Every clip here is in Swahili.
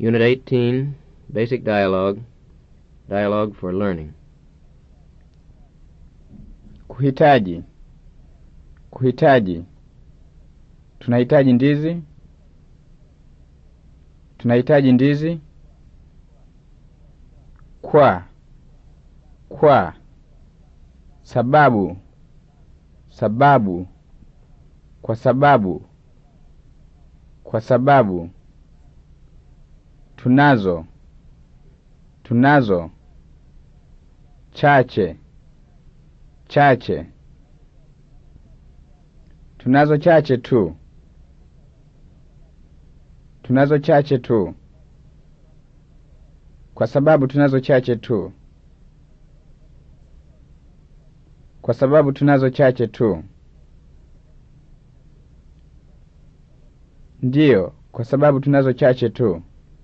Unit 18, Basic Dialogue, Dialogue for Learning. Kuhitaji. Kuhitaji. Tunahitaji ndizi. Tunahitaji ndizi. Kwa. Kwa. Sababu. Sababu. Kwa sababu. Kwa sababu. Tunazo. Tunazo. Chache. Chache. Tunazo chache tu. Tunazo chache tu. Kwa sababu tunazo chache tu. Kwa sababu tunazo chache tu. Ndiyo, kwa sababu tunazo chache tu.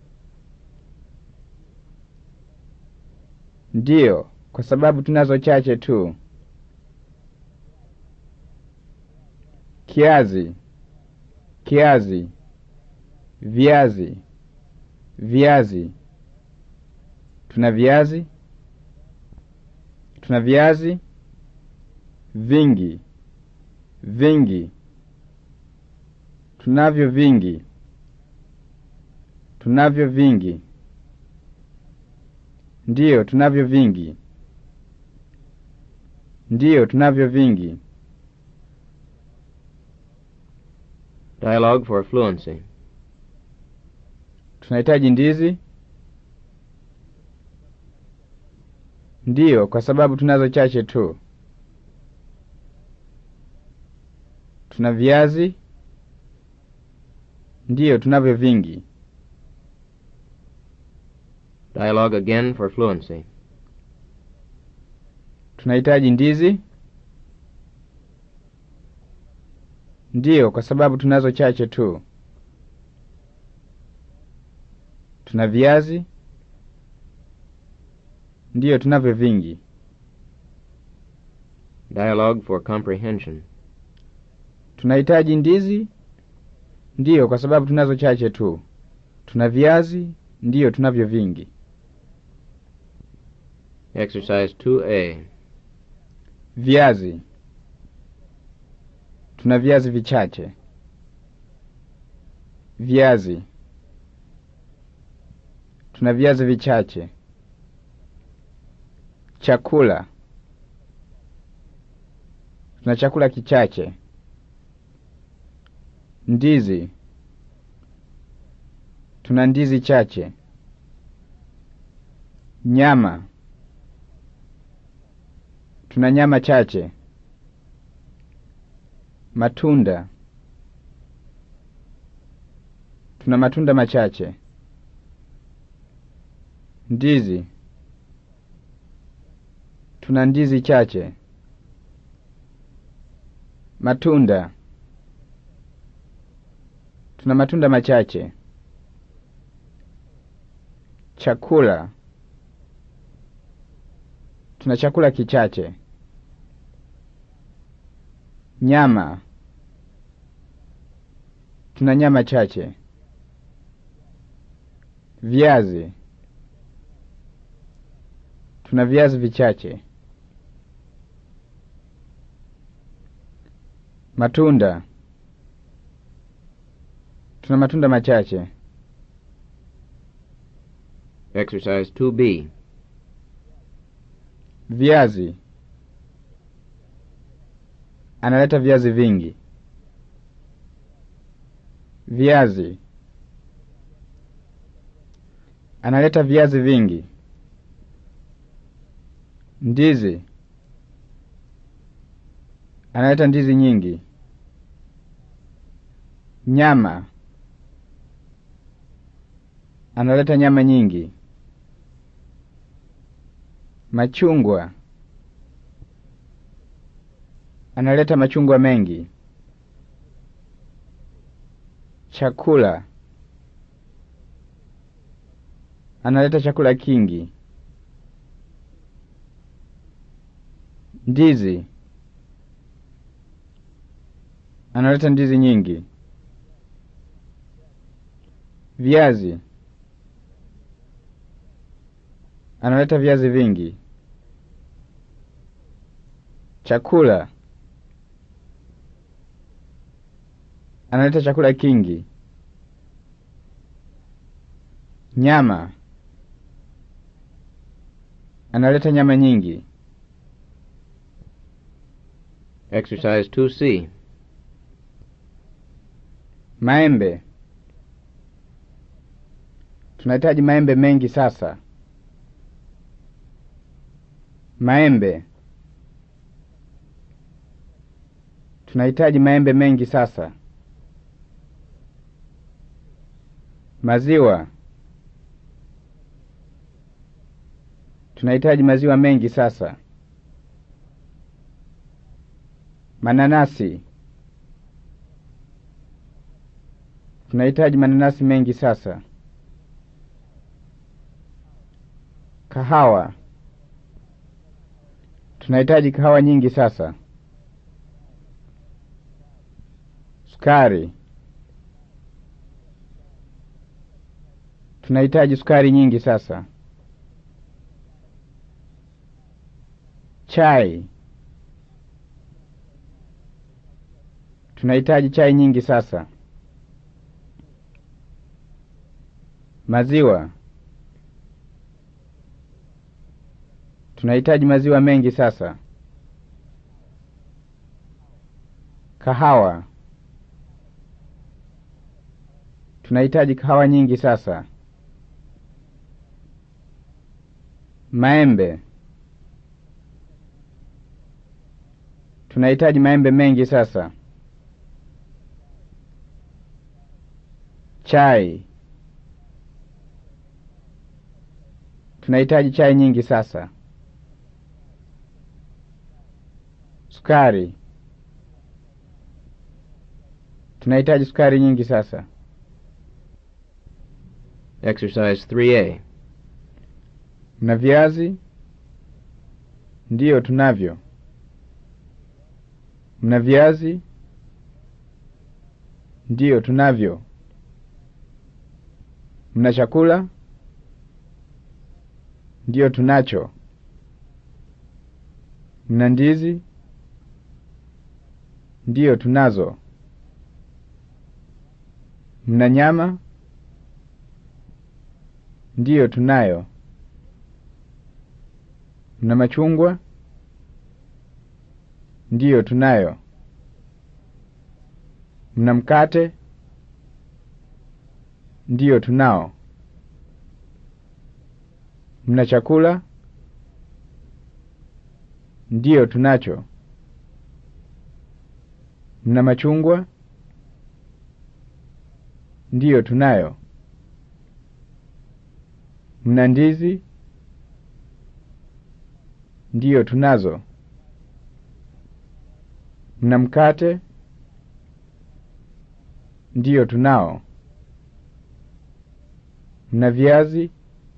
Ndiyo, kwa sababu tunazo chache tu. Kiazi, kiazi, viazi, viazi. Tuna viazi, tuna viazi vingi, vingi. Tunavyo vingi, tunavyo vingi. Ndiyo, tunavyo vingi. Ndiyo, tunavyo vingi. Dialogue for Fluency. Tunahitaji ndizi. Ndiyo, kwa sababu tunazo chache tu. Tuna viazi. Ndiyo, tunavyo vingi. Dialogue again for Fluency. Tunahitaji ndizi. Ndiyo, kwa sababu tunazo chache tu. Tuna viazi. Ndiyo, tunavyo vingi. Dialogue for Comprehension. Tunahitaji ndizi. Ndiyo, kwa sababu tunazo chache tu. Tuna viazi. Ndiyo, tunavyo vingi. Exercise 2A. Viazi. Tuna viazi vichache. Viazi. Tuna viazi vichache. Chakula. Tuna chakula kichache. Ndizi. Tuna ndizi chache. Nyama. Tuna nyama chache. Matunda. Tuna matunda machache. Ndizi. Tuna ndizi chache. Matunda. Tuna matunda machache. Chakula. Tuna chakula kichache. Nyama. Tuna nyama chache. Viazi. Tuna viazi vichache. Matunda. Tuna matunda machache. Exercise 2B. Viazi. Analeta viazi vingi. Viazi. Analeta viazi vingi. Ndizi. Analeta ndizi nyingi. Nyama. Analeta nyama nyingi. Machungwa. Analeta machungwa mengi. Chakula. Analeta chakula kingi. Ndizi. Analeta ndizi nyingi. Viazi. Analeta viazi vingi. Chakula. Analeta chakula kingi. Nyama. Analeta nyama nyingi. Exercise 2C. Maembe. Tunahitaji maembe mengi sasa. Maembe. Tunahitaji maembe mengi sasa. Maziwa. Tunahitaji maziwa mengi sasa. Mananasi. Tunahitaji mananasi mengi sasa. Kahawa. Tunahitaji kahawa nyingi sasa. Sukari. Tunahitaji sukari nyingi sasa. Chai. Tunahitaji chai nyingi sasa. Maziwa. Tunahitaji maziwa mengi sasa. Kahawa. Tunahitaji kahawa nyingi sasa. Maembe. Tunahitaji maembe mengi sasa. Chai. Tunahitaji chai nyingi sasa. Sukari. Tunahitaji sukari nyingi sasa. Exercise 3A. Mna viazi? Ndiyo, tunavyo. Mna viazi? Ndiyo, tunavyo. Mna chakula? Ndiyo, tunacho. Mna ndizi? Ndiyo, tunazo. Mna nyama? Ndiyo, tunayo. Mna machungwa? Ndiyo, tunayo. Mna mkate? Ndiyo, tunao. Mna chakula? Ndiyo, tunacho. Mna machungwa? Ndiyo, tunayo. Mna ndizi? Ndiyo, tunazo. Mna mkate? Ndiyo, tunao. Mna viazi?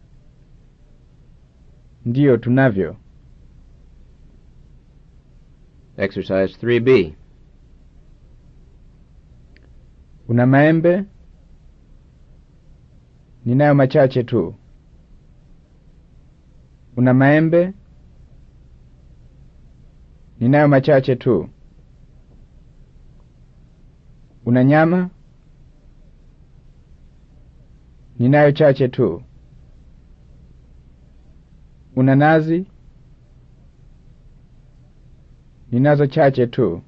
Ndiyo, tunavyo. Exercise 3B. Una maembe? Ninayo machache tu. Una maembe? Ninayo machache tu. Una nyama? Ninayo chache tu. Una nazi? Ninazo chache tu.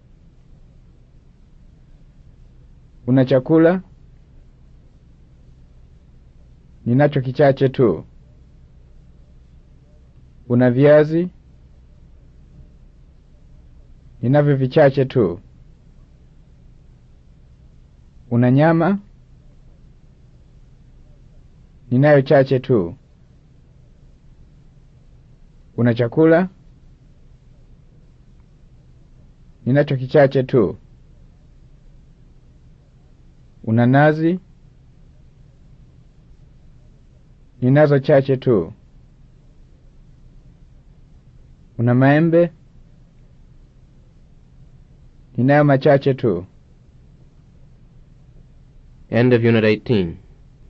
Una chakula? Ninacho kichache tu. Una viazi? Ninavyo vichache tu. Una nyama? Ninayo chache tu. Una chakula? Ninacho kichache tu. Una nazi? Ninazo chache tu. Una maembe? Ninayo machache tu. End of Unit 18.